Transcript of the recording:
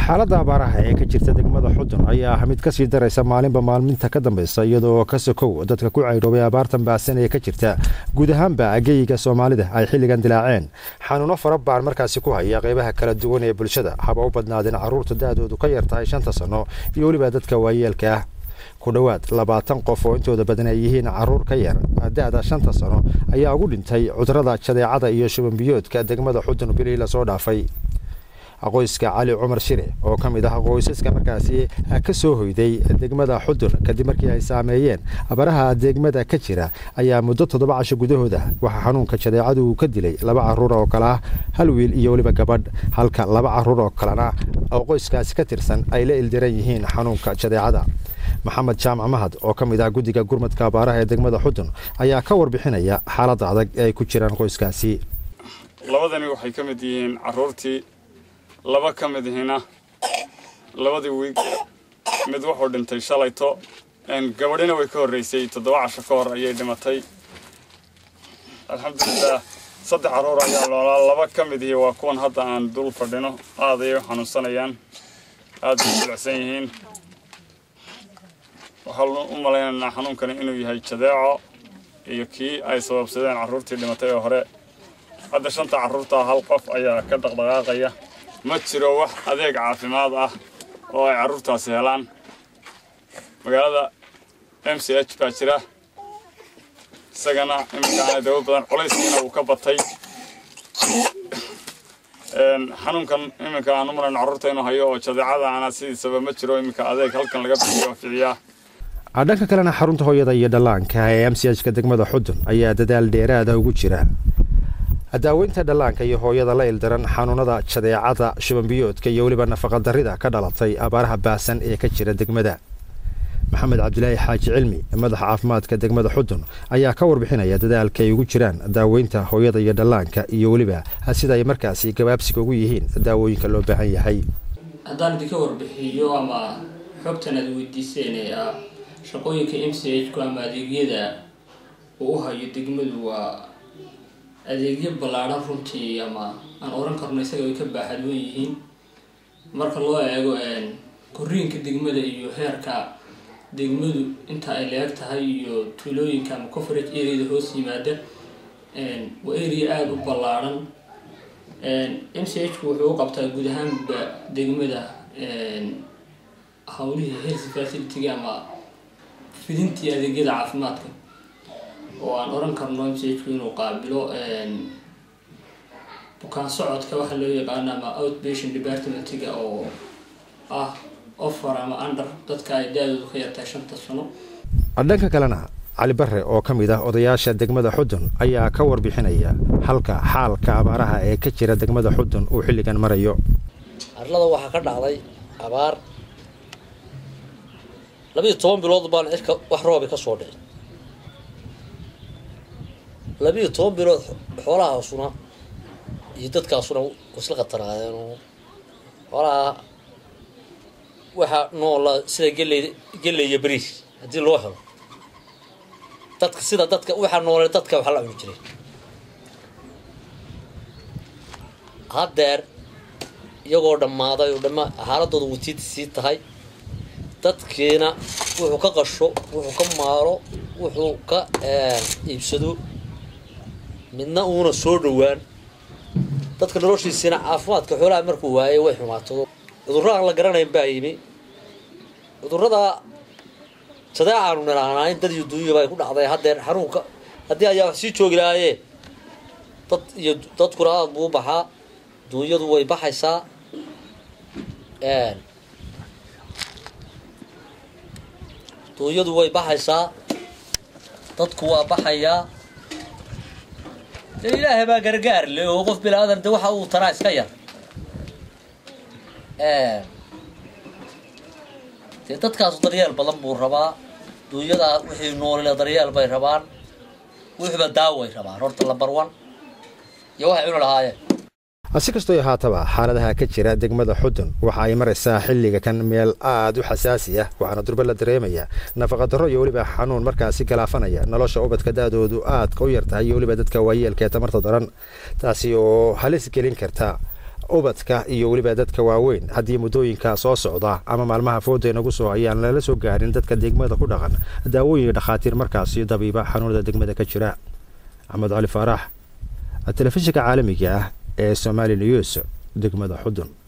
xaaladda abaaraha ee ka jirta degmada xudun ayaa ah mid kasii daraysa maalinba maalminta ka dambaysa iyadoo ka sokow dadka ku caydhoobay abaartan baasan ee ka jirta guud ahaanba ageyga soomaalida ay xilligan dilaaceen xanuuno fara baan markaasi ku haya qeybaha kala duwan ee bulshada haba u badnaadeen carruurta da-doodu ka yartahay shanta sanno iyo weliba dadka waayeelka ah ku dhowaad labaatan qof oo intooda badan ay yihiin caruur ka yar da-da shanta sano ayaa ugu dhintay cudurada jadeecada iyo shubanbiyoodka degmada xudun bilihii lasoo dhaafay qoyska cali cumar shire oo ka mid ah qoysaska markaasi ka soo hoyday degmada xudun kadib markii ay saameeyeen abaraha degmada ka jira ayaa muddo toddoba casho gudahooda waxaa xanuunka jadeecadu uu ka dilay laba caruur oo kale ah hal wiil iyo weliba gabadh halka laba caruur oo kalena oo qoyskaasi ka tirsan ay la ildiran yihiin xanuunka jadeecada maxamed jaamac mahad oo ka mid ah guddiga gurmadka abaaraha ee degmada xudun ayaa ka warbixinaya xaaladda adag ee ay ku jiraan qoyskaasi labadani waxay ka mid yihiin caruurtii laba ka mid ihina labadii wiig mid wuxuu dhintay shalayto gabadhina way ka horreysay toddoba casho ka hor ayay dhimatay alxamdulilah saddex carruur ayaa noolaa laba ka mid ihi waa kuwan hadda aan dul fadhino aad ayay u xanuunsanayaan aad bay jilicsan yihiin waxaan u malaynaynaa xanuunkani inuu yahay jadeeco iyo kii ay sababsadeen carruurtii dhimatay oo hore hadda shanta carruurta hal qof ayaa ka dhaqdhaqaaqaya ma jiro wax adeeg caafimaad ah oo ay carruurtaasi helaan magaalada m c h baa jira isagana iminkaana dawo badan culayskiina uu ka batay xanuunkan iminka aan u malayno carruurta inuu hayo oo jadeecada ana sidiisaba ma jiro iminka adeeg halkan laga bixiyo ficiyaa dhanka kalena xarunta hooyada iyo dhallaanka ee m c h ka degmada xudun ayaa dadaal dheeraada ugu jira daaweynta dhallaanka iyo hooyada la ildaran xanuunada jadeecada shubanbiyoodka iyo weliba nafaqadarrida ka dhalatay abaaraha baasan ee ka jira degmada maxamed cabdilaahi xaaji cilmi madaxa caafimaadka degmada xudun ayaa ka warbixinaya dadaalka ay ugu jiraan daaweynta hooyada iyo dhallaanka iyo weliba sida ay markaasi gabaabsiga ugu yihiin daawooyinka loo baahan yahay haddaan idinka warbixiyo ama xogtan aad weydiiseen ee ah shaqooyinka m c h ku ama adeegyada uu u hayo degmadu waa adeegyo ballaadhan runtii ama aan oran karno isaga ay ka baaxadwan yihiin marka loo eego koriinka degmada iyo heerka degmadu inta ay leeg tahay iyo tuulooyinka ama coverage areada hoos yimaada waa area aada u ballaadhan m c h ku wuxuu u qabtaa guud ahaanba degmada hawlihii health facility ama fidintii adeegyada caafimaadka oo aan oran karno m c h ku inuu qaabilo bukaan socodka waxaa loo yaqaano ama outpatient departmentiga oo ah offer ama under dadka ay da-doodu ka yartahay shanta sano dhanka kalena cali barre oo ka mid ah odayaasha degmada xudun ayaa ka warbixinaya halka xaalka abaaraha ee ka jira degmada xudun uu xilligan marayo arlada waxaa ka dhacday abaar labiiyo toban bilood baan cirka wax roobi ka soo dhicin labiiyo toban bilood xoolahaasuna iyo dadkaasuna wasla khataraadeen oo xoolaha waxaa noola sida geley geley iyo beriis haddii loo helo dadka sida dadka waxaa noole dadka waxa la cuni jiray haddeer iyagoo dhammaaday oo dhama xaaladooda watiid sii tahay dadkiina wuxuu ka qasho wuxuu ka maalo wuxuu ka iibsado midna uuna soo dhowaan dadka noloshiisiina caafimaadka xoolaha markuu waayay way xumaatado cudurro aan la garanayn baa yimi cudurrada jadeecaanu nirahnaa in dad iyo duunyaba ay ku dhacday haddeer xanuunka haddii ayaa wax sii joogi lahaayeen dad iyo dadkuna aada buu baxaa duunyadu way baxaysaa duunyadu way baxaysaa dadku waa baxayaa dee ilaahay baa gargaar le oo qof bilaadan de waxa uu taraa iska yar dee dadkaasu daryeel badan buu rabaa duunyadaa wixii noolile daryeel bay rabaan wixiiba daaway rabaan horta lambar one iyo waxay cuni lahaayeen si kastoo ahaataba xaaladaha ka jira degmada xudun waxa ay maraysaa xilliga kan meel aada u xasaasi ah waxaana durba la dareemaya nafaqadarro iyo weliba xanuun markaasi galaafanaya nolosha ubadka da-doodu aadka u yartahay iyo weliba dadka waayeelka ee tamarta daran taasi oo halis gelin karta ubadka iyo weliba dadka waaweyn haddii muddooyinka soo socda ama maalmaha fooda inagu soo ayaan lala soo gaarin dadka degmada ku dhaqan daawooyin dhakhaatiir markaasi dabiiba xanuunada degmada ka jira axmed cali faarax telefishinka caalamiga ah ee somali news degmada xudun